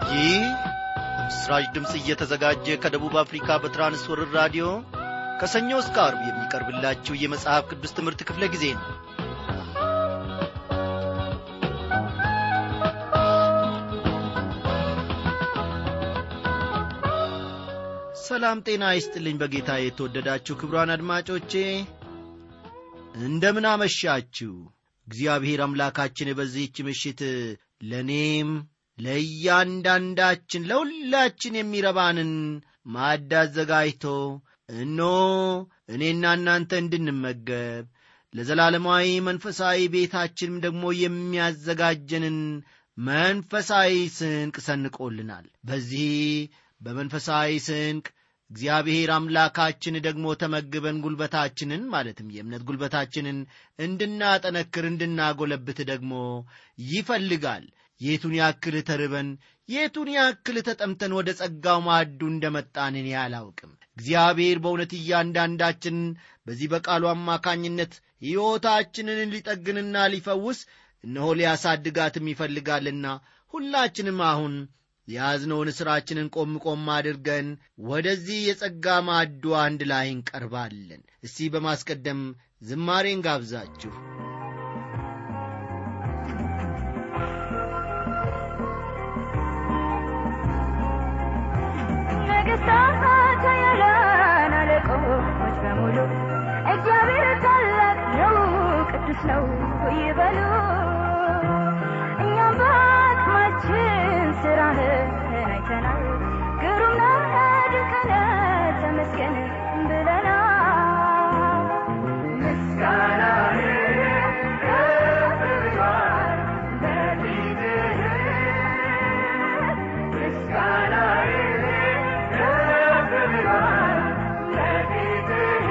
ይህ ምስራች ድምፅ እየተዘጋጀ ከደቡብ አፍሪካ በትራንስወርር ራዲዮ ከሰኞ እስከ አርብ የሚቀርብላችሁ የመጽሐፍ ቅዱስ ትምህርት ክፍለ ጊዜ ነው ሰላም ጤና ይስጥልኝ በጌታ የተወደዳችሁ ክብሯን አድማጮቼ እንደምን አመሻችሁ እግዚአብሔር አምላካችን በዚህች ምሽት ለእኔም ለእያንዳንዳችን ለሁላችን የሚረባንን ማዕድ አዘጋጅቶ እኖ እኔና እናንተ እንድንመገብ ለዘላለማዊ መንፈሳዊ ቤታችንም ደግሞ የሚያዘጋጀንን መንፈሳዊ ስንቅ ሰንቆልናል በዚህ በመንፈሳዊ ስንቅ እግዚአብሔር አምላካችን ደግሞ ተመግበን ጉልበታችንን ማለትም የእምነት ጉልበታችንን እንድናጠነክር እንድናጎለብት ደግሞ ይፈልጋል የቱን ያክል ተርበን የቱን ያክል ተጠምተን ወደ ጸጋው ማዕዱ እንደመጣን እኔ አላውቅም እግዚአብሔር በእውነት እያንዳንዳችን በዚህ በቃሉ አማካኝነት ሕይወታችንን ሊጠግንና ሊፈውስ እነሆ ሊያሳድጋትም ይፈልጋልና ሁላችንም አሁን የያዝነውን ሥራችንን ቆም ቆም አድርገን ወደዚህ የጸጋ ማዕዱ አንድ ላይ እንቀርባለን እስቲ በማስቀደም ዝማሬን ጋብዛችሁ ነገሥታት ኃያላን አለቆች በሙሉ እግዚአብሔር ታላቅ ነው ቅዱስ ነው ይበሉ እኛም በአቅማችን ስራህን አይተናል ግሩም ነህ ድንቅ ነህ ተመስገን ብለናል ምስጋናህ ከፍ ብሏል በፊትህ ምስጋናህ ከፍ ብሏል በፊትህ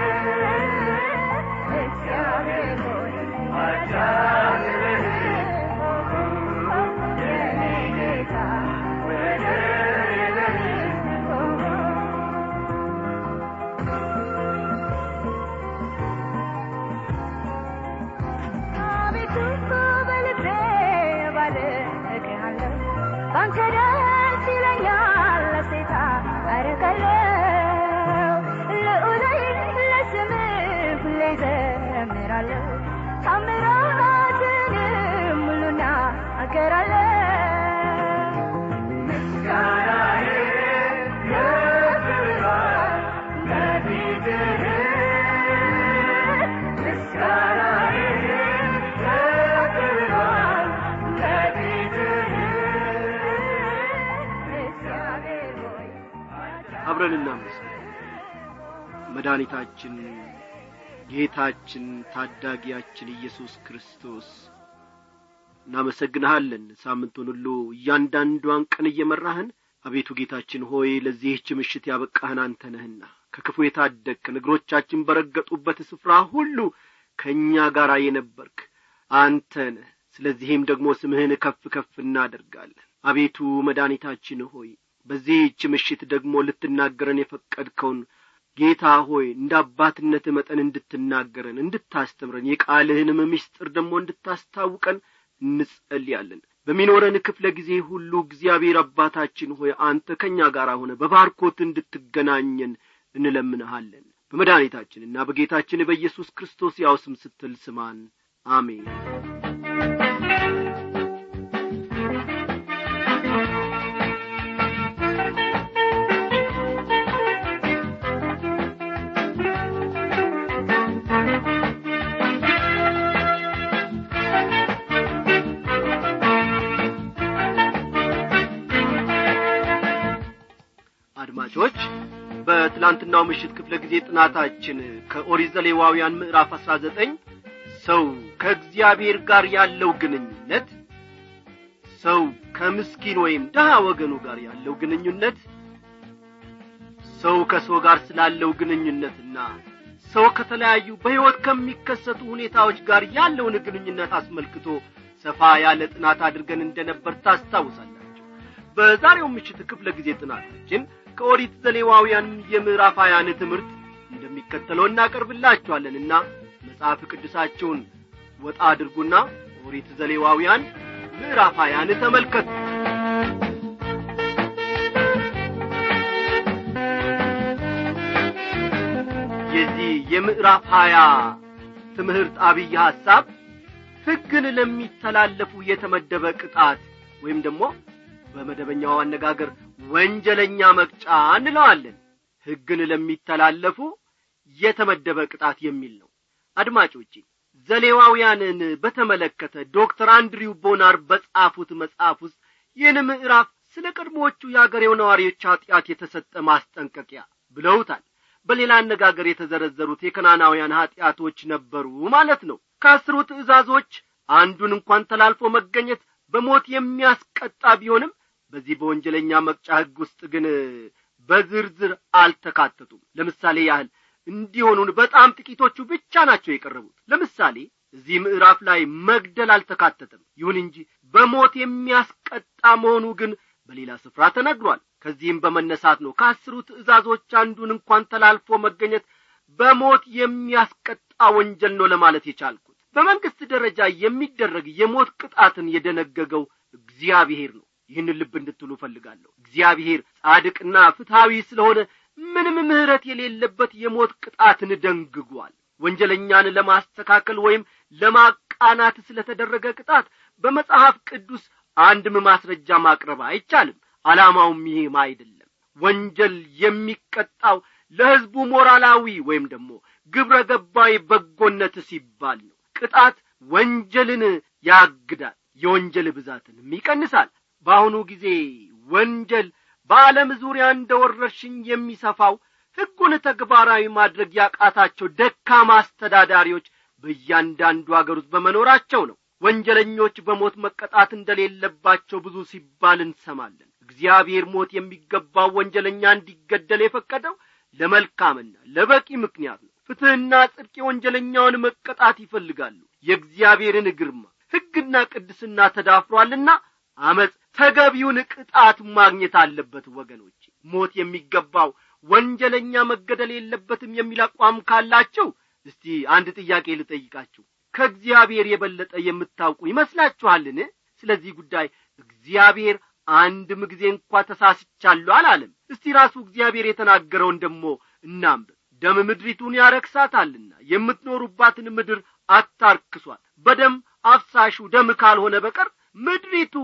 እግዚአብሔር ሆይ አጃግብህ የኔ ጌታ ወደር የለህም አቤቱ በልቤ ባልክሃለሁ ባንተ ደስ ይለኛል ሐሴት አደርጋለሁ ልዑላይ ለስምህ ሁሌ ዘምራለሁ ታምራትንም ሁሉ እናገራለሁ ምስጋናዬ ከፍ ብሏል በፊትህ ምስጋናዬ ከፍ ብሏል በፊትህ እግዚአብሔር ሆይ አብረን እናመስግን መድኃኒታችን ጌታችን ታዳጊያችን ኢየሱስ ክርስቶስ እናመሰግንሃለን ሳምንቱን ሁሉ እያንዳንዷን ቀን እየመራህን አቤቱ ጌታችን ሆይ ለዚህች ምሽት ያበቃህን አንተ ነህና ከክፉ የታደግከን እግሮቻችን በረገጡበት ስፍራ ሁሉ ከእኛ ጋር የነበርክ አንተ ነህ ስለዚህም ደግሞ ስምህን ከፍ ከፍ እናደርጋለን አቤቱ መድኃኒታችን ሆይ በዚህች ምሽት ደግሞ ልትናገረን የፈቀድከውን ጌታ ሆይ እንደ አባትነት መጠን እንድትናገረን እንድታስተምረን የቃልህንም ምስጢር ደግሞ እንድታስታውቀን እንጸልያለን በሚኖረን ክፍለ ጊዜ ሁሉ እግዚአብሔር አባታችን ሆይ አንተ ከእኛ ጋር ሆነ በባርኮት እንድትገናኘን እንለምንሃለን በመድኃኒታችንና በጌታችን በኢየሱስ ክርስቶስ ያው ስም ስትል ስማን አሜን አድማጮች በትላንትናው ምሽት ክፍለ ጊዜ ጥናታችን ከኦሪት ዘሌዋውያን ምዕራፍ አሥራ ዘጠኝ ሰው ከእግዚአብሔር ጋር ያለው ግንኙነት ሰው ከምስኪን ወይም ድሃ ወገኑ ጋር ያለው ግንኙነት ሰው ከሰው ጋር ስላለው ግንኙነትና ሰው ከተለያዩ በሕይወት ከሚከሰቱ ሁኔታዎች ጋር ያለውን ግንኙነት አስመልክቶ ሰፋ ያለ ጥናት አድርገን እንደነበር ታስታውሳላችሁ በዛሬው ምሽት ክፍለ ጊዜ ጥናታችን ከኦሪት ዘሌዋውያን የምዕራፍ ሀያን ትምህርት እንደሚከተለው እናቀርብላችኋለንና መጽሐፍ ቅዱሳችሁን ወጣ አድርጉና ኦሪት ዘሌዋውያን ምዕራፍ ሀያን ተመልከቱ የምዕራፍ ሀያ ትምህርት አብይ ሐሳብ ሕግን ለሚተላለፉ የተመደበ ቅጣት ወይም ደግሞ በመደበኛው አነጋገር ወንጀለኛ መቅጫ እንለዋለን ሕግን ለሚተላለፉ የተመደበ ቅጣት የሚል ነው አድማጮቼ ዘሌዋውያንን በተመለከተ ዶክተር አንድሪው ቦናር በጻፉት መጽሐፍ ውስጥ ይህን ምዕራፍ ስለ ቀድሞዎቹ የአገሬው ነዋሪዎች ኀጢአት የተሰጠ ማስጠንቀቂያ ብለውታል በሌላ አነጋገር የተዘረዘሩት የከናናውያን ኀጢአቶች ነበሩ ማለት ነው ከአስሩ ትእዛዞች አንዱን እንኳን ተላልፎ መገኘት በሞት የሚያስቀጣ ቢሆንም በዚህ በወንጀለኛ መቅጫ ሕግ ውስጥ ግን በዝርዝር አልተካተቱም ለምሳሌ ያህል እንዲሆኑን በጣም ጥቂቶቹ ብቻ ናቸው የቀረቡት ለምሳሌ እዚህ ምዕራፍ ላይ መግደል አልተካተተም ይሁን እንጂ በሞት የሚያስቀጣ መሆኑ ግን በሌላ ስፍራ ተነግሯል ከዚህም በመነሳት ነው ከአስሩ ትእዛዞች አንዱን እንኳን ተላልፎ መገኘት በሞት የሚያስቀጣ ወንጀል ነው ለማለት የቻልኩት በመንግስት ደረጃ የሚደረግ የሞት ቅጣትን የደነገገው እግዚአብሔር ነው ይህን ልብ እንድትሉ እፈልጋለሁ እግዚአብሔር ጻድቅና ፍትሐዊ ስለሆነ ምንም ምሕረት የሌለበት የሞት ቅጣትን ደንግጓል ወንጀለኛን ለማስተካከል ወይም ለማቃናት ስለተደረገ ቅጣት በመጽሐፍ ቅዱስ አንድም ማስረጃ ማቅረብ አይቻልም ዓላማውም ይህም አይደለም ወንጀል የሚቀጣው ለሕዝቡ ሞራላዊ ወይም ደግሞ ግብረ ገባዊ በጎነት ሲባል ነው ቅጣት ወንጀልን ያግዳል የወንጀል ብዛትንም ይቀንሳል በአሁኑ ጊዜ ወንጀል በዓለም ዙሪያ እንደ ወረርሽኝ የሚሰፋው ሕጉን ተግባራዊ ማድረግ ያቃታቸው ደካማ አስተዳዳሪዎች በእያንዳንዱ አገር ውስጥ በመኖራቸው ነው ወንጀለኞች በሞት መቀጣት እንደሌለባቸው ብዙ ሲባል እንሰማለን እግዚአብሔር ሞት የሚገባው ወንጀለኛ እንዲገደል የፈቀደው ለመልካምና ለበቂ ምክንያት ነው ፍትሕና ጽድቅ የወንጀለኛውን መቀጣት ይፈልጋሉ የእግዚአብሔርን ግርማ ሕግና ቅድስና ተዳፍሯልና አመፅ ተገቢውን ቅጣት ማግኘት አለበት ወገኖች ሞት የሚገባው ወንጀለኛ መገደል የለበትም የሚል አቋም ካላቸው እስቲ አንድ ጥያቄ ልጠይቃችሁ ከእግዚአብሔር የበለጠ የምታውቁ ይመስላችኋልን ስለዚህ ጉዳይ እግዚአብሔር አንድም ጊዜ እንኳ ተሳስቻለሁ አላለም እስቲ ራሱ እግዚአብሔር የተናገረውን ደሞ እናንብብ ደም ምድሪቱን ያረክሳታልና የምትኖሩባትን ምድር አታርክሷት በደም አፍሳሹ ደም ካልሆነ በቀር ምድሪቱ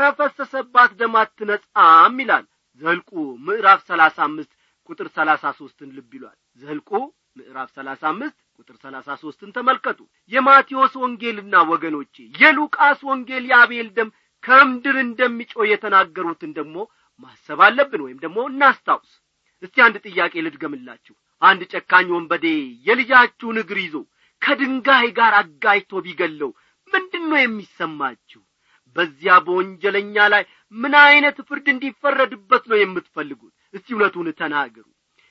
ከፈሰሰባት ደም አትነጻም ይላል ዘልቁ ምዕራፍ ሰላሳ አምስት ቁጥር ሰላሳ ሦስትን ልብ ይሏል ዘልቁ ምዕራፍ ሰላሳ አምስት ቁጥር ሰላሳ ሦስትን ተመልከቱ የማቴዎስ ወንጌልና ወገኖቼ የሉቃስ ወንጌል የአቤል ደም ከምድር እንደሚጮ የተናገሩትን ደግሞ ማሰብ አለብን ወይም ደግሞ እናስታውስ እስቲ አንድ ጥያቄ ልድገምላችሁ አንድ ጨካኝ ወንበዴ የልጃችሁን እግር ይዞ ከድንጋይ ጋር አጋይቶ ቢገለው ምንድን ነው የሚሰማችሁ በዚያ በወንጀለኛ ላይ ምን ዐይነት ፍርድ እንዲፈረድበት ነው የምትፈልጉት እስቲ እውነቱን ተናገሩ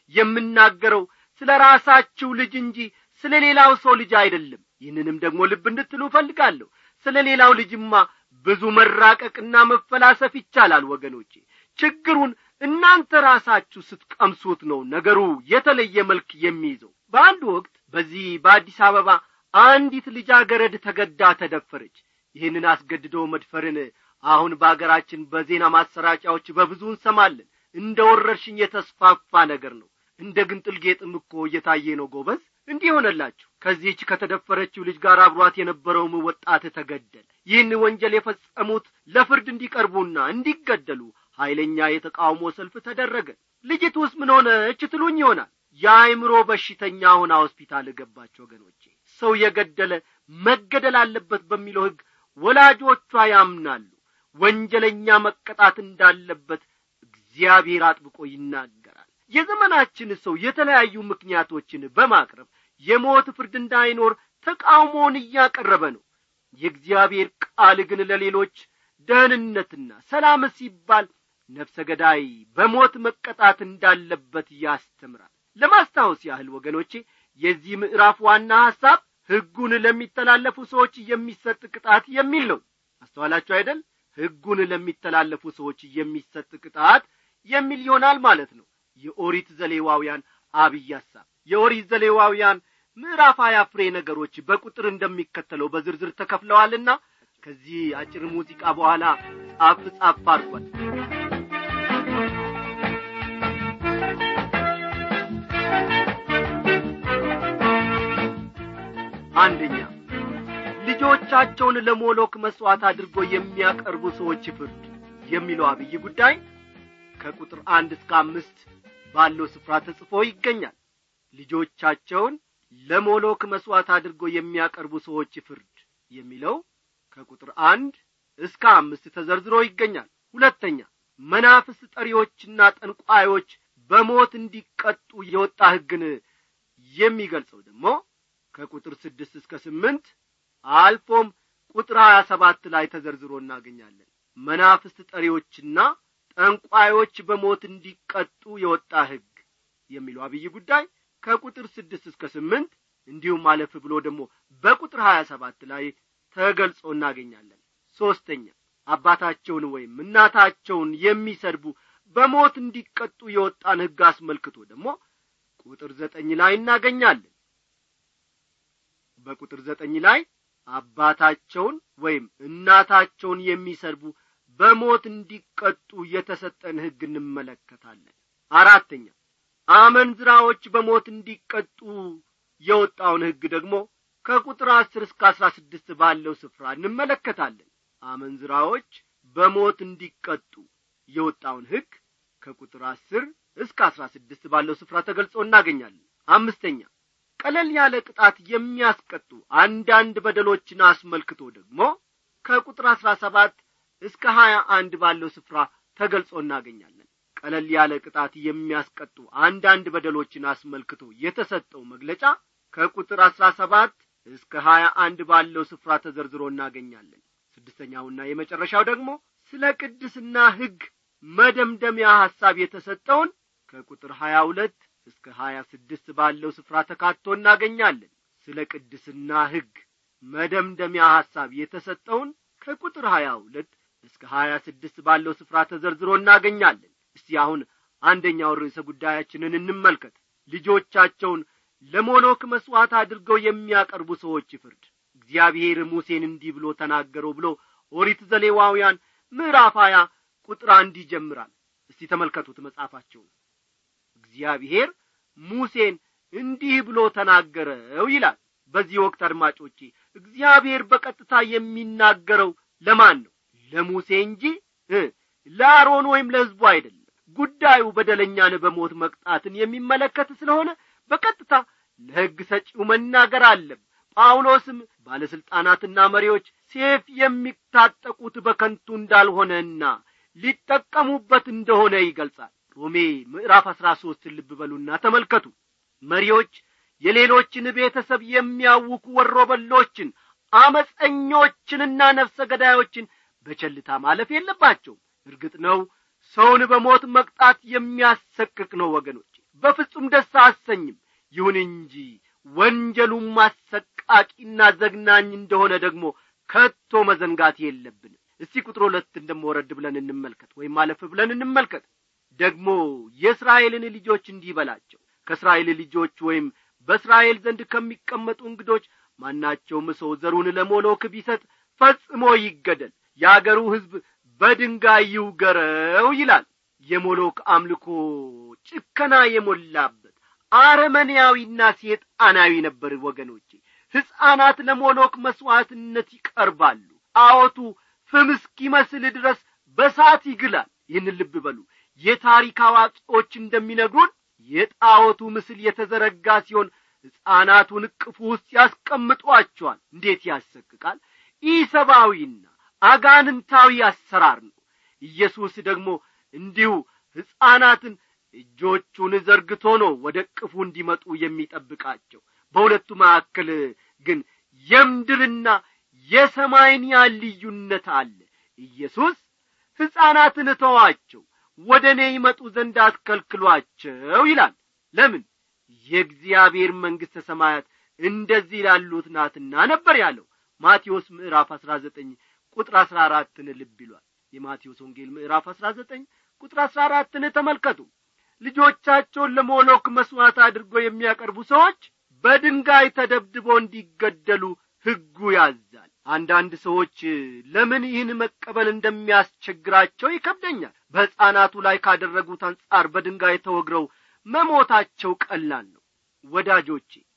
የምናገረው ስለ ራሳችሁ ልጅ እንጂ ስለ ሌላው ሰው ልጅ አይደለም ይህንንም ደግሞ ልብ እንድትሉ እፈልጋለሁ ስለ ሌላው ልጅማ ብዙ መራቀቅና መፈላሰፍ ይቻላል ወገኖቼ ችግሩን እናንተ ራሳችሁ ስትቀምሱት ነው ነገሩ የተለየ መልክ የሚይዘው በአንድ ወቅት በዚህ በአዲስ አበባ አንዲት ልጃገረድ ተገዳ ተደፈረች ይህንን አስገድዶ መድፈርን አሁን በአገራችን በዜና ማሰራጫዎች በብዙ እንሰማለን እንደ ወረርሽኝ የተስፋፋ ነገር ነው እንደ ግንጥል ጌጥም እኮ እየታየ ነው ጎበዝ እንዲህ ሆነላችሁ ከዚህች ከተደፈረችው ልጅ ጋር አብሯት የነበረውም ወጣት ተገደለ ይህን ወንጀል የፈጸሙት ለፍርድ እንዲቀርቡና እንዲገደሉ ኀይለኛ የተቃውሞ ሰልፍ ተደረገ ልጅቱስ ምን ሆነች ትሉኝ ይሆናል የአይምሮ በሽተኛ ሆና ሆስፒታል ገባች ወገኖቼ ሰው የገደለ መገደል አለበት በሚለው ሕግ ወላጆቿ ያምናሉ ወንጀለኛ መቀጣት እንዳለበት እግዚአብሔር አጥብቆ ይናገራል የዘመናችን ሰው የተለያዩ ምክንያቶችን በማቅረብ የሞት ፍርድ እንዳይኖር ተቃውሞውን እያቀረበ ነው የእግዚአብሔር ቃል ግን ለሌሎች ደህንነትና ሰላም ሲባል ነፍሰ ገዳይ በሞት መቀጣት እንዳለበት ያስተምራል ለማስታወስ ያህል ወገኖቼ የዚህ ምዕራፍ ዋና ሐሳብ ሕጉን ለሚተላለፉ ሰዎች የሚሰጥ ቅጣት የሚል ነው አስተዋላችሁ አይደል ሕጉን ለሚተላለፉ ሰዎች የሚሰጥ ቅጣት የሚል ይሆናል ማለት ነው የኦሪት ዘሌዋውያን አብይ ሐሳብ የኦሪት ዘሌዋውያን ምዕራፍ ሀያ ፍሬ ነገሮች በቁጥር እንደሚከተለው በዝርዝር ተከፍለዋልና ከዚህ አጭር ሙዚቃ በኋላ ጻፍ ጻፍ አድርጓል አንደኛ ልጆቻቸውን ለሞሎክ መሥዋዕት አድርጎ የሚያቀርቡ ሰዎች ፍርድ የሚለው አብይ ጉዳይ ከቁጥር አንድ እስከ አምስት ባለው ስፍራ ተጽፎ ይገኛል ልጆቻቸውን ለሞሎክ መሥዋዕት አድርጎ የሚያቀርቡ ሰዎች ፍርድ የሚለው ከቁጥር አንድ እስከ አምስት ተዘርዝሮ ይገኛል ሁለተኛ መናፍስት ጠሪዎችና ጠንቋዮች በሞት እንዲቀጡ የወጣ ሕግን የሚገልጸው ደግሞ ከቁጥር ስድስት እስከ ስምንት አልፎም ቁጥር ሀያ ሰባት ላይ ተዘርዝሮ እናገኛለን መናፍስት ጠሪዎችና ጠንቋዮች በሞት እንዲቀጡ የወጣ ሕግ የሚለው አብይ ጉዳይ ከቁጥር ስድስት እስከ ስምንት እንዲሁም አለፍ ብሎ ደግሞ በቁጥር ሀያ ሰባት ላይ ተገልጾ እናገኛለን ሦስተኛ አባታቸውን ወይም እናታቸውን የሚሰድቡ በሞት እንዲቀጡ የወጣን ሕግ አስመልክቶ ደግሞ ቁጥር ዘጠኝ ላይ እናገኛለን በቁጥር ዘጠኝ ላይ አባታቸውን ወይም እናታቸውን የሚሰድቡ በሞት እንዲቀጡ የተሰጠን ሕግ እንመለከታለን አራተኛ አመንዝራዎች በሞት እንዲቀጡ የወጣውን ሕግ ደግሞ ከቁጥር አስር እስከ አስራ ስድስት ባለው ስፍራ እንመለከታለን አመንዝራዎች በሞት እንዲቀጡ የወጣውን ሕግ ከቁጥር አስር እስከ አስራ ስድስት ባለው ስፍራ ተገልጾ እናገኛለን አምስተኛ ቀለል ያለ ቅጣት የሚያስቀጡ አንዳንድ በደሎችን አስመልክቶ ደግሞ ከቁጥር አስራ ሰባት እስከ ሀያ አንድ ባለው ስፍራ ተገልጾ እናገኛለን ቀለል ያለ ቅጣት የሚያስቀጡ አንዳንድ በደሎችን አስመልክቶ የተሰጠው መግለጫ ከቁጥር አስራ ሰባት እስከ ሀያ አንድ ባለው ስፍራ ተዘርዝሮ እናገኛለን ስድስተኛውና የመጨረሻው ደግሞ ስለ ቅድስና ሕግ መደምደሚያ ሐሳብ የተሰጠውን ከቁጥር ሀያ ሁለት እስከ ሀያ ስድስት ባለው ስፍራ ተካቶ እናገኛለን ስለ ቅድስና ሕግ መደምደሚያ ሐሳብ የተሰጠውን ከቁጥር ሀያ ሁለት እስከ ሀያ ስድስት ባለው ስፍራ ተዘርዝሮ እናገኛለን እስቲ አሁን አንደኛው ርዕሰ ጉዳያችንን እንመልከት ልጆቻቸውን ለሞሎክ መሥዋዕት አድርገው የሚያቀርቡ ሰዎች ፍርድ እግዚአብሔር ሙሴን እንዲህ ብሎ ተናገረው ብሎ ኦሪት ዘሌዋውያን ምዕራፍ ሀያ ቁጥር አንድ ይጀምራል እስቲ ተመልከቱት መጽሐፋቸውን እግዚአብሔር ሙሴን እንዲህ ብሎ ተናገረው ይላል በዚህ ወቅት አድማጮቼ እግዚአብሔር በቀጥታ የሚናገረው ለማን ነው ለሙሴ እንጂ ለአሮን ወይም ለሕዝቡ አይደለም ጉዳዩ በደለኛን በሞት መቅጣትን የሚመለከት ስለሆነ በቀጥታ ለሕግ ሰጪው መናገር አለም ጳውሎስም ባለሥልጣናትና መሪዎች ሴፍ የሚታጠቁት በከንቱ እንዳልሆነና ሊጠቀሙበት እንደሆነ ይገልጻል ሮሜ ምዕራፍ አሥራ ሦስትን ልብ በሉና ተመልከቱ መሪዎች የሌሎችን ቤተሰብ የሚያውኩ ወሮበሎችን አመፀኞችንና ነፍሰ ገዳዮችን በቸልታ ማለፍ የለባቸውም እርግጥ ነው ሰውን በሞት መቅጣት የሚያሰቅቅ ነው ወገኖች በፍጹም ደስ አሰኝም ይሁን እንጂ ወንጀሉም አሰቃቂና ዘግናኝ እንደሆነ ደግሞ ከቶ መዘንጋት የለብንም እስቲ ቁጥር ሁለት እንደመወረድ ብለን እንመልከት ወይም ማለፍ ብለን እንመልከት ደግሞ የእስራኤልን ልጆች እንዲህ በላቸው ከእስራኤል ልጆች ወይም በእስራኤል ዘንድ ከሚቀመጡ እንግዶች ማናቸውም ሰው ዘሩን ለሞሎክ ቢሰጥ ፈጽሞ ይገደል የአገሩ ሕዝብ በድንጋይ ይውገረው ይላል የሞሎክ አምልኮ ጭከና የሞላበት አረመኔያዊና ሴጣናዊ ነበር ወገኖቼ ሕፃናት ለሞሎክ መሥዋዕትነት ይቀርባሉ አዎቱ ፍም እስኪመስል ድረስ በሳት ይግላል ይህን ልብ በሉ የታሪክ አዋቂዎች እንደሚነግሩን የጣዖቱ ምስል የተዘረጋ ሲሆን ሕፃናቱን እቅፉ ውስጥ ያስቀምጧቸዋል እንዴት ያሰቅቃል ኢሰብአዊና አጋንንታዊ አሰራር ነው ኢየሱስ ደግሞ እንዲሁ ሕፃናትን እጆቹን ዘርግቶ ነው ወደ ቅፉ እንዲመጡ የሚጠብቃቸው በሁለቱ መካከል ግን የምድርና የሰማይን ያህል ልዩነት አለ ኢየሱስ ሕፃናትን ተዋቸው ወደ እኔ ይመጡ ዘንድ አትከልክሏቸው ይላል ለምን የእግዚአብሔር መንግሥተ ሰማያት እንደዚህ ላሉት ናትና ነበር ያለው ማቴዎስ ምዕራፍ አሥራ ዘጠኝ ቁጥር አሥራ አራትን ልብ ይሏል የማቴዎስ ወንጌል ምዕራፍ አሥራ ዘጠኝ ቁጥር አሥራ አራትን ተመልከቱ ልጆቻቸውን ለሞሎክ መሥዋዕት አድርገው የሚያቀርቡ ሰዎች በድንጋይ ተደብድበው እንዲገደሉ ሕጉ ያዛል አንዳንድ ሰዎች ለምን ይህን መቀበል እንደሚያስቸግራቸው ይከብደኛል በሕፃናቱ ላይ ካደረጉት አንጻር በድንጋይ ተወግረው መሞታቸው ቀላል ነው ወዳጆቼ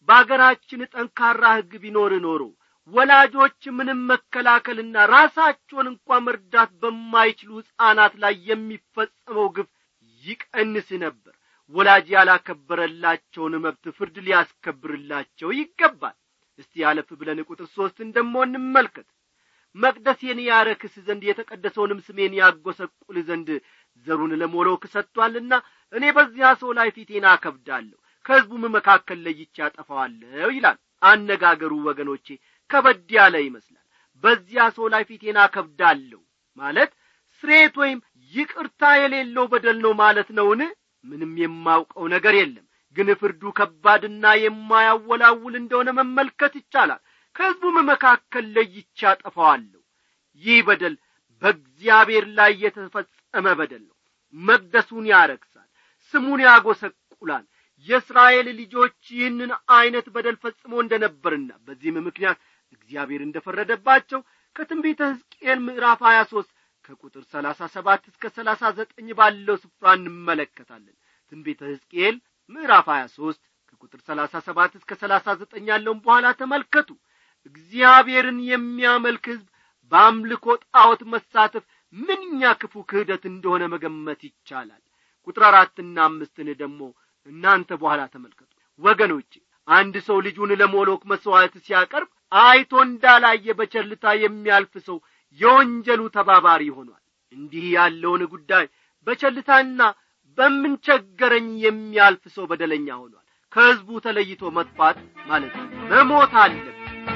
በአገራችን ጠንካራ ሕግ ቢኖር ኖሮ ወላጆች ምንም መከላከልና ራሳቸውን እንኳ መርዳት በማይችሉ ሕፃናት ላይ የሚፈጸመው ግፍ ይቀንስ ነበር ወላጅ ያላከበረላቸውን መብት ፍርድ ሊያስከብርላቸው ይገባል እስቲ ያለፍ ብለን ቁጥር ሦስትን ደሞ እንመልከት መቅደሴን ያረክስ ዘንድ የተቀደሰውንም ስሜን ያጐሰቁል ዘንድ ዘሩን ለሞሎክ ሰጥቶአልና እኔ በዚያ ሰው ላይ ፊቴን አከብዳለሁ ከሕዝቡም መካከል ለይቼ አጠፋዋለሁ ይላል አነጋገሩ ወገኖቼ ከበድ ያለ ይመስላል በዚያ ሰው ላይ ፊቴን አከብዳለሁ ማለት ስሬት ወይም ይቅርታ የሌለው በደል ነው ማለት ነውን ምንም የማውቀው ነገር የለም ግን ፍርዱ ከባድና የማያወላውል እንደሆነ መመልከት ይቻላል ከሕዝቡም መካከል ለይቼ አጠፋዋለሁ ይህ በደል በእግዚአብሔር ላይ የተፈጸመ በደል ነው መቅደሱን ያረክሳል ስሙን ያጐሰቁላል የእስራኤል ልጆች ይህንን ዐይነት በደል ፈጽሞ እንደ ነበርና በዚህም ምክንያት እግዚአብሔር እንደ ፈረደባቸው ከትንቢተ ሕዝቅኤል ምዕራፍ ሀያ ሦስት ከቁጥር ሰላሳ ሰባት እስከ ሰላሳ ዘጠኝ ባለው ስፍራ እንመለከታለን ትንቢተ ሕዝቅኤል ምዕራፍ ሀያ ሦስት ከቁጥር ሰላሳ ሰባት እስከ ሰላሳ ዘጠኝ ያለውን በኋላ ተመልከቱ እግዚአብሔርን የሚያመልክ ሕዝብ በአምልኮ ጣዖት መሳተፍ ምንኛ ክፉ ክህደት እንደሆነ መገመት ይቻላል ቁጥር አራትና አምስትን ደግሞ እናንተ በኋላ ተመልከቱ ወገኖቼ አንድ ሰው ልጁን ለሞሎክ መሥዋዕት ሲያቀርብ አይቶ እንዳላየ በቸልታ የሚያልፍ ሰው የወንጀሉ ተባባሪ ሆኗል እንዲህ ያለውን ጉዳይ በቸልታና በምንቸገረኝ የሚያልፍ ሰው በደለኛ ሆኗል ከሕዝቡ ተለይቶ መጥፋት ማለት ነው መሞት አለብ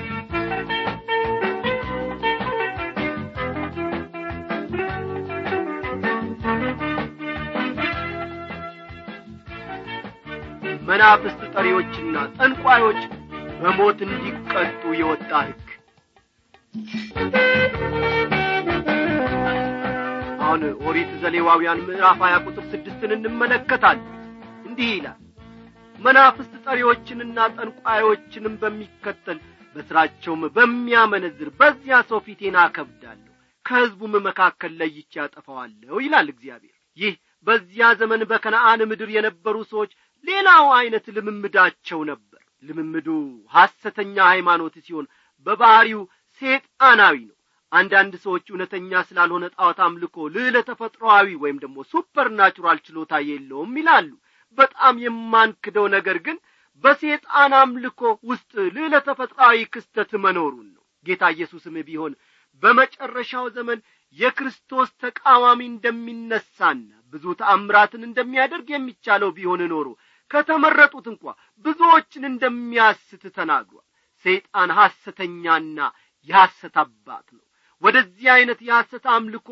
መናፍስት ጠሪዎችና ጠንቋዮች በሞት እንዲቀጡ የወጣ ሕግ አሁን ኦሪት ዘሌዋውያን ምዕራፍ ሀያ ቁጥር ስድስትን እንመለከታለን እንዲህ ይላል መናፍስት ጠሪዎችንና ጠንቋዮችንም በሚከተል በሥራቸውም በሚያመነዝር በዚያ ሰው ፊቴን አከብዳለሁ ከሕዝቡም መካከል ለይቼ ያጠፋዋለሁ ይላል እግዚአብሔር ይህ በዚያ ዘመን በከነአን ምድር የነበሩ ሰዎች ሌላው ዐይነት ልምምዳቸው ነበር ልምምዱ ሐሰተኛ ሃይማኖት ሲሆን በባሕሪው ሴጣናዊ ነው አንዳንድ ሰዎች እውነተኛ ስላልሆነ ጣዖት አምልኮ ልዕለ ተፈጥሮአዊ ወይም ደግሞ ሱፐር ናቹራል ችሎታ የለውም ይላሉ በጣም የማንክደው ነገር ግን በሴጣን አምልኮ ውስጥ ልዕለ ተፈጥሮአዊ ክስተት መኖሩን ነው ጌታ ኢየሱስም ቢሆን በመጨረሻው ዘመን የክርስቶስ ተቃዋሚ እንደሚነሳና ብዙ ተአምራትን እንደሚያደርግ የሚቻለው ቢሆን ኖሮ ከተመረጡት እንኳ ብዙዎችን እንደሚያስት ተናግሯል ሰይጣን ሐሰተኛና የሐሰት አባት ነው ወደዚህ ዐይነት የሐሰት አምልኮ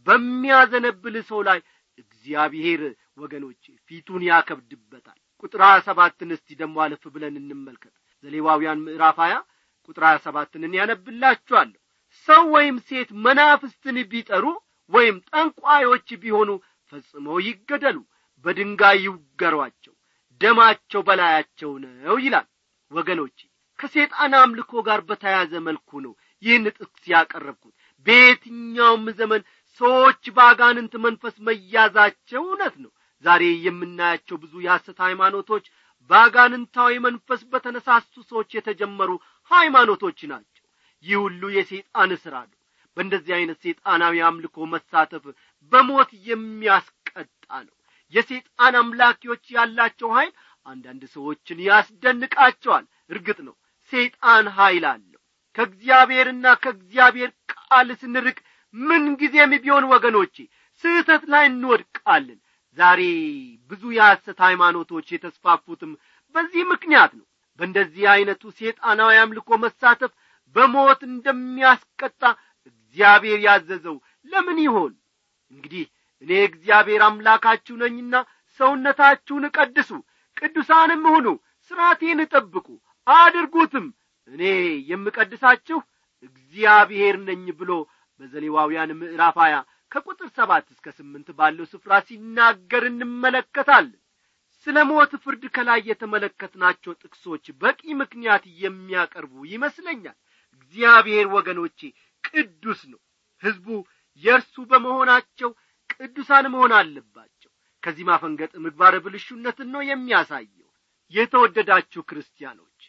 በሚያዘነብል ሰው ላይ እግዚአብሔር ወገኖቼ ፊቱን ያከብድበታል ቁጥር ሀያ ሰባትን እስቲ ደግሞ አለፍ ብለን እንመልከት ዘሌዋውያን ምዕራፍ ሀያ ቁጥር ሀያ ሰባትን ያነብላችኋለሁ ሰው ወይም ሴት መናፍስትን ቢጠሩ ወይም ጠንቋዮች ቢሆኑ ፈጽመው ይገደሉ በድንጋይ ይውገሯቸው ደማቸው በላያቸው ነው ይላል ወገኖቼ ከሴጣን አምልኮ ጋር በተያያዘ መልኩ ነው ይህን ጥቅስ ያቀረብኩት በየትኛውም ዘመን ሰዎች በአጋንንት መንፈስ መያዛቸው እውነት ነው ዛሬ የምናያቸው ብዙ የሐሰት ሃይማኖቶች በአጋንንታዊ መንፈስ በተነሳሱ ሰዎች የተጀመሩ ሃይማኖቶች ናቸው ይህ ሁሉ የሰይጣን ሥራ ነው በእንደዚህ ዐይነት ሰይጣናዊ አምልኮ መሳተፍ በሞት የሚያስቀጣ ነው የሰይጣን አምላኪዎች ያላቸው ኀይል አንዳንድ ሰዎችን ያስደንቃቸዋል እርግጥ ነው ሰይጣን ኀይል አለው ከእግዚአብሔርና ከእግዚአብሔር ቃል ስንርቅ ምንጊዜም ቢሆን ወገኖቼ ስህተት ላይ እንወድቃለን ዛሬ ብዙ የሐሰት ሃይማኖቶች የተስፋፉትም በዚህ ምክንያት ነው በእንደዚህ ዐይነቱ ሴጣናዊ አምልኮ መሳተፍ በሞት እንደሚያስቀጣ እግዚአብሔር ያዘዘው ለምን ይሆን እንግዲህ እኔ እግዚአብሔር አምላካችሁ ነኝና ሰውነታችሁን ቀድሱ ቅዱሳንም ሁኑ ሥርዓቴን ጠብቁ አድርጉትም እኔ የምቀድሳችሁ እግዚአብሔር ነኝ ብሎ በዘሌዋውያን ምዕራፍ ሀያ ከቁጥር ሰባት እስከ ስምንት ባለው ስፍራ ሲናገር እንመለከታለን ስለ ሞት ፍርድ ከላይ የተመለከትናቸው ጥቅሶች በቂ ምክንያት የሚያቀርቡ ይመስለኛል እግዚአብሔር ወገኖቼ ቅዱስ ነው ሕዝቡ የእርሱ በመሆናቸው ቅዱሳን መሆን አለባቸው ከዚህ ማፈንገጥ ምግባረ ብልሹነትን ነው የሚያሳየው የተወደዳችሁ ክርስቲያኖች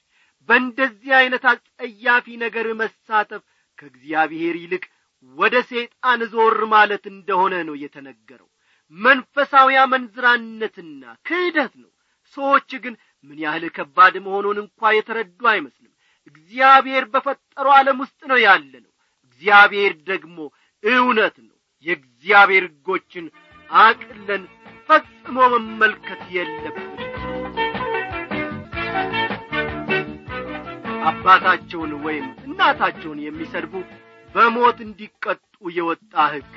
በእንደዚህ ዐይነት አጸያፊ ነገር መሳተፍ ከእግዚአብሔር ይልቅ ወደ ሰይጣን ዞር ማለት እንደሆነ ነው የተነገረው መንፈሳዊ አመንዝራነትና ክህደት ነው ሰዎች ግን ምን ያህል ከባድ መሆኑን እንኳ የተረዱ አይመስልም እግዚአብሔር በፈጠረው ዓለም ውስጥ ነው ያለ ነው እግዚአብሔር ደግሞ እውነት ነው የእግዚአብሔር ሕጎችን አቅለን ፈጽሞ መመልከት የለብን አባታቸውን ወይም እናታቸውን የሚሰድቡ በሞት እንዲቀጡ የወጣ ሕግ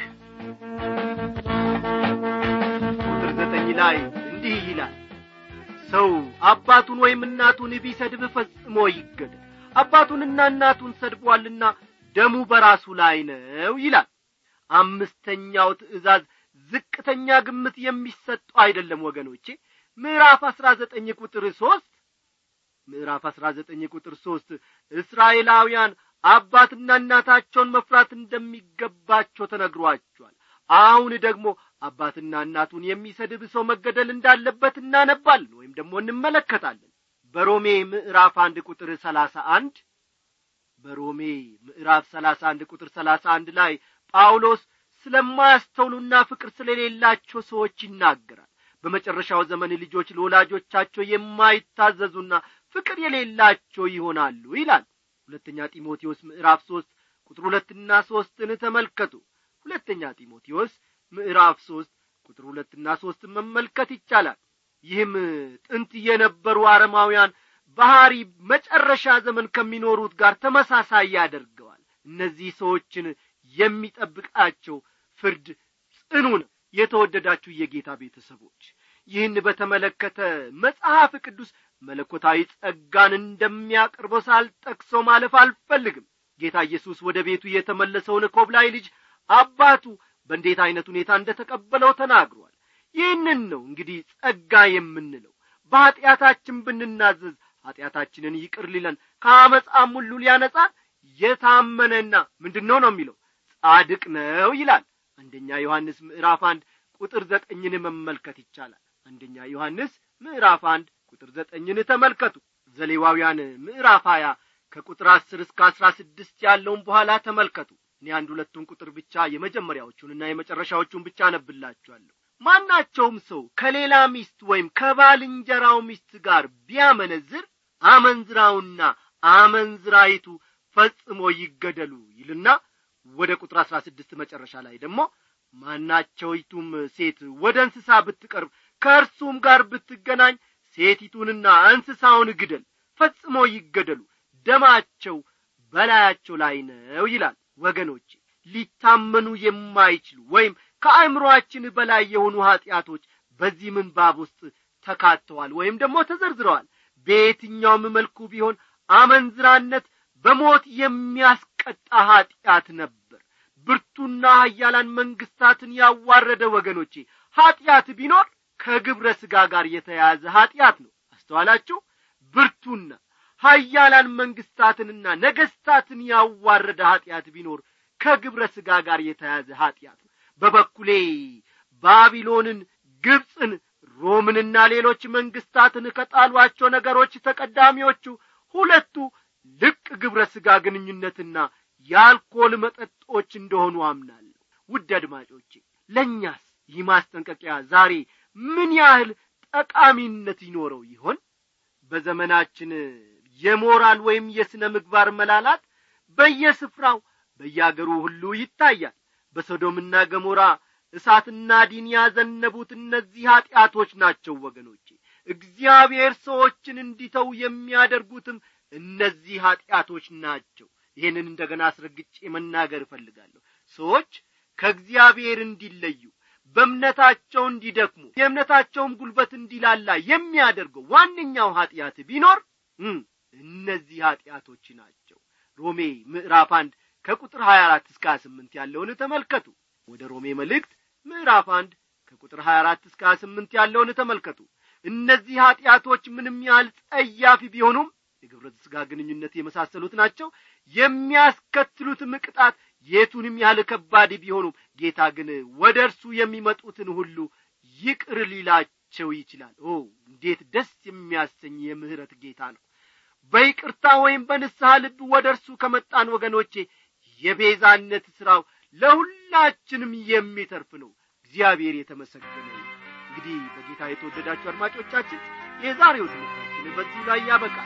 ቁጥር ዘጠኝ ላይ እንዲህ ይላል ሰው አባቱን ወይም እናቱን ቢሰድብ ፈጽሞ ይገደል አባቱንና እናቱን ሰድቧልና ደሙ በራሱ ላይ ነው ይላል አምስተኛው ትእዛዝ ዝቅተኛ ግምት የሚሰጠው አይደለም ወገኖቼ ምዕራፍ አስራ ዘጠኝ ቁጥር ሦስት ምዕራፍ አስራ ዘጠኝ ቁጥር ሦስት እስራኤላውያን አባትና እናታቸውን መፍራት እንደሚገባቸው ተነግሯቸዋል አሁን ደግሞ አባትና እናቱን የሚሰድብ ሰው መገደል እንዳለበት እናነባለን ወይም ደግሞ እንመለከታለን በሮሜ ምዕራፍ አንድ ቁጥር ሰላሳ አንድ በሮሜ ምዕራፍ ሰላሳ አንድ ቁጥር ሰላሳ አንድ ላይ ጳውሎስ ስለማያስተውሉና ፍቅር ስለሌላቸው ሰዎች ይናገራል በመጨረሻው ዘመን ልጆች ለወላጆቻቸው የማይታዘዙና ፍቅር የሌላቸው ይሆናሉ ይላል ሁለተኛ ጢሞቴዎስ ምዕራፍ ሦስት ቁጥር ሁለትና ሦስትን ተመልከቱ ሁለተኛ ጢሞቴዎስ ምዕራፍ ሦስት ቁጥር ሁለትና ሦስትን መመልከት ይቻላል ይህም ጥንት የነበሩ አረማውያን ባህሪ መጨረሻ ዘመን ከሚኖሩት ጋር ተመሳሳይ ያደርገዋል እነዚህ ሰዎችን የሚጠብቃቸው ፍርድ ጽኑ ነው የተወደዳችሁ የጌታ ቤተሰቦች ይህን በተመለከተ መጽሐፍ ቅዱስ መለኮታዊ ጸጋን እንደሚያቀርበው ሳልጠቅሰው ማለፍ አልፈልግም ጌታ ኢየሱስ ወደ ቤቱ የተመለሰውን ኮብላይ ልጅ አባቱ በእንዴት ዐይነት ሁኔታ እንደ ተቀበለው ተናግሯል ይህንን ነው እንግዲህ ጸጋ የምንለው በኀጢአታችን ብንናዘዝ ኀጢአታችንን ይቅር ሊለን ከአመፃም ሁሉ ሊያነጻን የታመነና ምንድን ነው ነው የሚለው ጻድቅ ነው ይላል አንደኛ ዮሐንስ ምዕራፍ አንድ ቁጥር ዘጠኝን መመልከት ይቻላል አንደኛ ዮሐንስ ምዕራፍ አንድ ቁጥር ዘጠኝን ተመልከቱ ዘሌዋውያን ምዕራፍ ሀያ ከቁጥር አስር እስከ አስራ ስድስት ያለውን በኋላ ተመልከቱ እኔ አንድ ሁለቱን ቁጥር ብቻ የመጀመሪያዎቹንና የመጨረሻዎቹን ብቻ አነብላችኋለሁ ማናቸውም ሰው ከሌላ ሚስት ወይም ከባልንጀራው ሚስት ጋር ቢያመነዝር አመንዝራውና አመንዝራይቱ ፈጽሞ ይገደሉ ይልና ወደ ቁጥር አሥራ ስድስት መጨረሻ ላይ ደግሞ ማናቸውይቱም ሴት ወደ እንስሳ ብትቀርብ ከእርሱም ጋር ብትገናኝ ሴቲቱንና እንስሳውን ግደል ፈጽሞ ይገደሉ ደማቸው በላያቸው ላይ ነው ይላል ወገኖቼ ሊታመኑ የማይችሉ ወይም ከአእምሮአችን በላይ የሆኑ ኀጢአቶች በዚህ ምንባብ ውስጥ ተካተዋል ወይም ደግሞ ተዘርዝረዋል በየትኛውም መልኩ ቢሆን አመንዝራነት በሞት የሚያስቀጣ ኀጢአት ነበር ብርቱና ሀያላን መንግስታትን ያዋረደ ወገኖቼ ኀጢአት ቢኖር ከግብረ ሥጋ ጋር የተያያዘ ኀጢአት ነው አስተዋላችሁ ብርቱና ሀያላን መንግስታትንና ነገስታትን ያዋረደ ኀጢአት ቢኖር ከግብረ ሥጋ ጋር የተያዘ ኀጢአት ነው በበኩሌ ባቢሎንን ግብፅን ሮምንና ሌሎች መንግስታትን ከጣሏቸው ነገሮች ተቀዳሚዎቹ ሁለቱ ልቅ ግብረ ሥጋ ግንኙነትና የአልኮል መጠጦች እንደሆኑ አምናለሁ ውድ አድማጮቼ ለእኛስ ይህ ማስጠንቀቂያ ዛሬ ምን ያህል ጠቃሚነት ይኖረው ይሆን በዘመናችን የሞራል ወይም የሥነ ምግባር መላላት በየስፍራው በያገሩ ሁሉ ይታያል በሶዶምና ገሞራ እሳትና ዲን ያዘነቡት እነዚህ ኀጢአቶች ናቸው ወገኖቼ እግዚአብሔር ሰዎችን እንዲተው የሚያደርጉትም እነዚህ ኀጢአቶች ናቸው ይህንን እንደገና አስረግጬ መናገር እፈልጋለሁ ሰዎች ከእግዚአብሔር እንዲለዩ በእምነታቸው እንዲደክሙ የእምነታቸውም ጉልበት እንዲላላ የሚያደርገው ዋነኛው ኀጢአት ቢኖር እነዚህ ኀጢአቶች ናቸው ሮሜ ምዕራፍ አንድ ከቁጥር ሀያ አራት እስከ ሀያ ስምንት ያለውን ተመልከቱ ወደ ሮሜ መልእክት ምዕራፍ አንድ ከቁጥር ሀያ አራት እስከ ሀያ ስምንት ያለውን ተመልከቱ እነዚህ ኀጢአቶች ምንም ያህል ጸያፊ ቢሆኑም የግብረ ሥጋ ግንኙነት የመሳሰሉት ናቸው የሚያስከትሉትም ቅጣት የቱንም ያህል ከባድ ቢሆኑም ጌታ ግን ወደ እርሱ የሚመጡትን ሁሉ ይቅር ሊላቸው ይችላል ኦ እንዴት ደስ የሚያሰኝ የምህረት ጌታ ነው በይቅርታ ወይም በንስሐ ልብ ወደ እርሱ ከመጣን ወገኖቼ የቤዛነት ሥራው ለሁላችንም የሚተርፍ ነው እግዚአብሔር የተመሰገነ ነው እንግዲህ በጌታ የተወደዳችሁ አድማጮቻችን የዛሬው ትምህርታችን በዚህ ላይ ያበቃል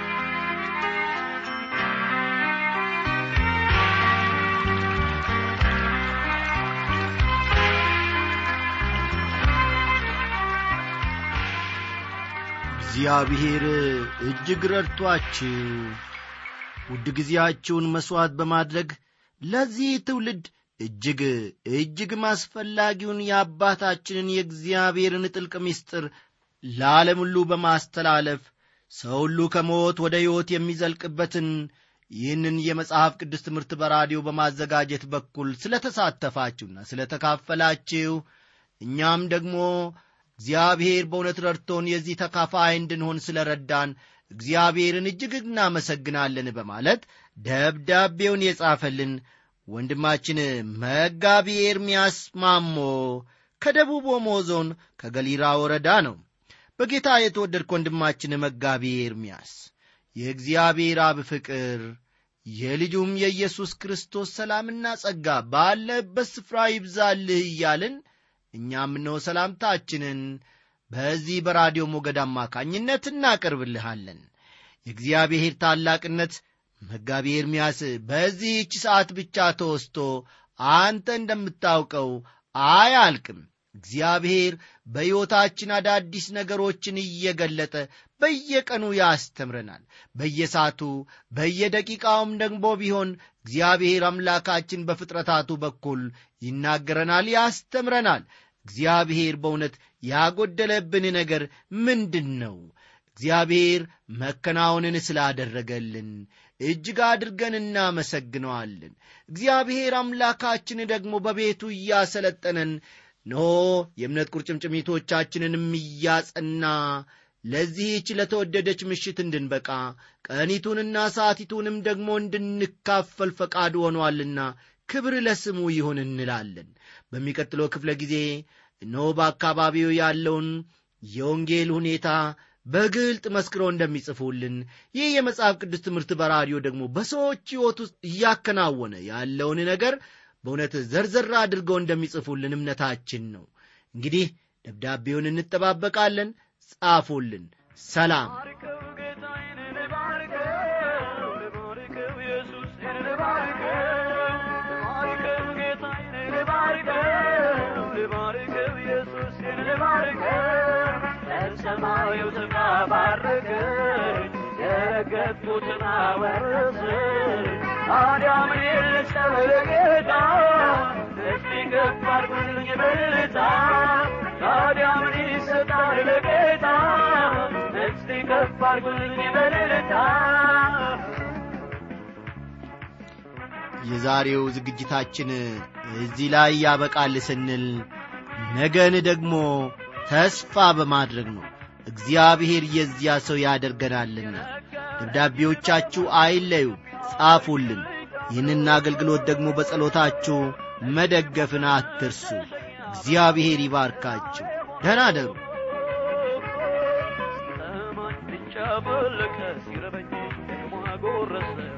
እግዚአብሔር እጅግ ረድቷችሁ ውድ ጊዜያችሁን መሥዋዕት በማድረግ ለዚህ ትውልድ እጅግ እጅግም አስፈላጊውን የአባታችንን የእግዚአብሔርን ጥልቅ ምስጢር ለዓለም ሁሉ በማስተላለፍ ሰው ሁሉ ከሞት ወደ ሕይወት የሚዘልቅበትን ይህንን የመጽሐፍ ቅዱስ ትምህርት በራዲዮ በማዘጋጀት በኩል ስለ ተሳተፋችሁና ስለ ተካፈላችሁ እኛም ደግሞ እግዚአብሔር በእውነት ረድቶን የዚህ ተካፋይ እንድንሆን ስለ ረዳን እግዚአብሔርን እጅግ እናመሰግናለን በማለት ደብዳቤውን የጻፈልን ወንድማችን መጋቢ ኤርምያስ ማሞ ከደቡብ ኦሞ ዞን ከገሊራ ወረዳ ነው በጌታ የተወደድክ ወንድማችን መጋቢ ኤርምያስ የእግዚአብሔር አብ ፍቅር የልጁም የኢየሱስ ክርስቶስ ሰላምና ጸጋ ባለበት ስፍራ ይብዛልህ እያልን እኛም እነሆ ሰላምታችንን በዚህ በራዲዮ ሞገድ አማካኝነት እናቀርብልሃለን የእግዚአብሔር ታላቅነት መጋቢ ኤርምያስ በዚህች ሰዓት ብቻ ተወስቶ አንተ እንደምታውቀው አያልቅም እግዚአብሔር በሕይወታችን አዳዲስ ነገሮችን እየገለጠ በየቀኑ ያስተምረናል በየሳቱ በየደቂቃውም ደግሞ ቢሆን እግዚአብሔር አምላካችን በፍጥረታቱ በኩል ይናገረናል ያስተምረናል እግዚአብሔር በእውነት ያጎደለብን ነገር ምንድን ነው እግዚአብሔር መከናወንን ስላደረገልን እጅግ አድርገን እናመሰግነዋለን እግዚአብሔር አምላካችን ደግሞ በቤቱ እያሰለጠነን ኖ የእምነት ቁርጭምጭሚቶቻችንንም እያጸና ለዚህች ለተወደደች ምሽት እንድንበቃ ቀኒቱንና ሰዓቲቱንም ደግሞ እንድንካፈል ፈቃድ ሆኗልና ክብር ለስሙ ይሁን እንላለን በሚቀጥለው ክፍለ ጊዜ እነሆ በአካባቢው ያለውን የወንጌል ሁኔታ በግልጥ መስክረው እንደሚጽፉልን ይህ የመጽሐፍ ቅዱስ ትምህርት በራዲዮ ደግሞ በሰዎች ሕይወት ውስጥ እያከናወነ ያለውን ነገር በእውነት ዘርዘር አድርገው እንደሚጽፉልን እምነታችን ነው እንግዲህ ደብዳቤውን እንጠባበቃለን ጻፉልን ሰላም ልባርከው ጌታዬን ልባርከው ልባርከው ኢየሱስን ልባርከው ልባርከው ጌታዬን ልባርከው ልባርከው ኢየሱስን ልባርከው ለሰማዩ ተባረከኝ የረገጥኩትን አወረስን ታዲያ ምን ልሰበለ ጌታ እስቲ ከፍ አድርጉልኝ በልታ ታዲያ ምን ይሰጣል ለጌታ እስቲ ከፍ አድርጉልኝ በልታ የዛሬው ዝግጅታችን እዚህ ላይ ያበቃል ስንል ነገን ደግሞ ተስፋ በማድረግ ነው እግዚአብሔር የዚያ ሰው ያደርገናልና ደብዳቤዎቻችሁ አይለዩ ጻፉልን ይህንን አገልግሎት ደግሞ በጸሎታችሁ መደገፍን አትርሱ እግዚአብሔር ይባርካችሁ ደህና ደሩ ሲጠማኝ ብቻ ፈለቀ ሲረበኝ ደግሞ አጎረሰኝ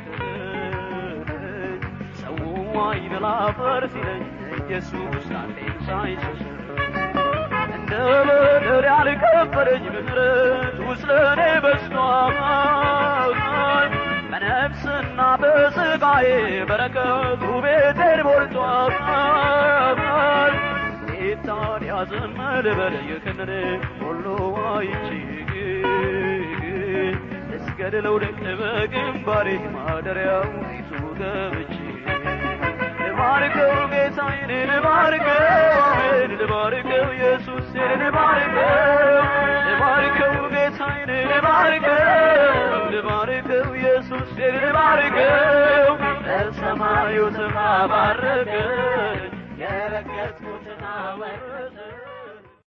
ሰው አይበላ አፈር ሲለኝ ኢየሱስ አለኝ ሳይሸሽ እንደ በደር ያልከፈለኝ ምሕረት ውስጥ ለእኔ በዝቷል በነፍስና በሥጋዬ በረከቱ ቤቴን ሞልቷል ጌታን ያዘን ልበል የክንር ሁሉ አይቼ እስገድ ለውደቅ በግንባሬ ማደሪያው ፊቱ ገብቼ ልባርከው ጌታዬን ልባርከው ልባርከው ኢየሱስን ልባርከው ልባርከው ጌታዬን ልባርከው ልባርከው ኢየሱስን ልባርከው ለሰማዩ ስማ ባረከኝ የረገጥኩት